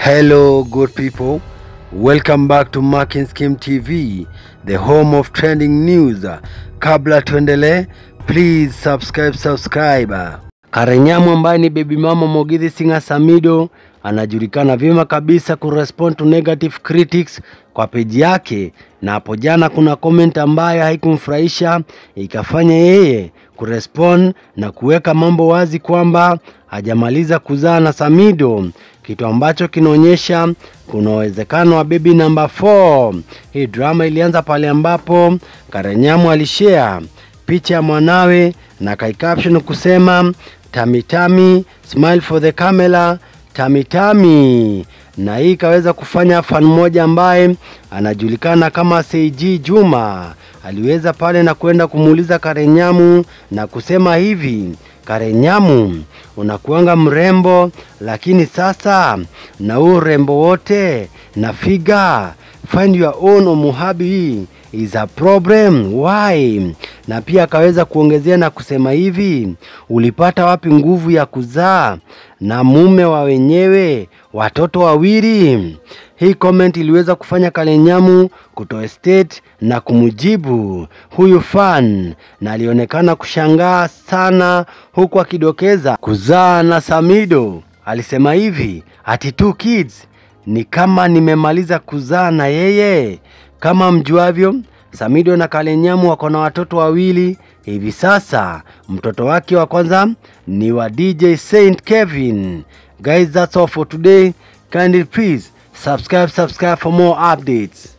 Hello, good people. Welcome back to Marking Scheme TV, the home of trending news. Kabla tuendelee, please subscribe, subscribe. Karenyamu ambaye ni baby mama Mogithi Singa Samido anajulikana vyema kabisa kurespond to negative critics kwa peji yake, na hapo jana kuna comment ambayo haikumfurahisha ikafanya yeye kurespond na kuweka mambo wazi kwamba hajamaliza kuzaa na Samido, kitu ambacho kinaonyesha kuna uwezekano wa baby number 4. Hii drama ilianza pale ambapo Karenyamu alishare picha ya mwanawe na kai caption kusema tami tami smile for the camera tami tami, na hii ikaweza kufanya fan mmoja ambaye anajulikana kama Seiji Juma aliweza pale na kwenda kumuuliza Karenyamu na kusema hivi, Karenyamu unakuanga mrembo, lakini sasa na huu urembo wote na figa find your own omuhabi is a problem why? Na pia akaweza kuongezea na kusema hivi, ulipata wapi nguvu ya kuzaa na mume wa wenyewe watoto wawili? Hii comment iliweza kufanya Karenyamu kutoa state na kumjibu huyu fan, na alionekana kushangaa sana, huku akidokeza kuzaa na Samido. Alisema hivi ati two kids ni kama nimemaliza kuzaa na yeye. Kama mjuavyo, Samido na Karenyamu wako na watoto wawili hivi sasa. Mtoto wake wa kwanza ni wa DJ Saint Kevin. Guys, that's all for today. Kindly please subscribe, subscribe for more updates.